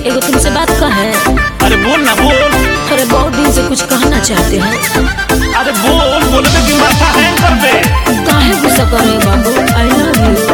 एगो तुमसे बात कहे अरे बोल ना बोल अरे बहुत दिन से कुछ कहना चाहते हैं अरे बोल बोले तो कि माथा हैंग कर दे काहे गुस्सा कर रहे हो बाबू आई लव यू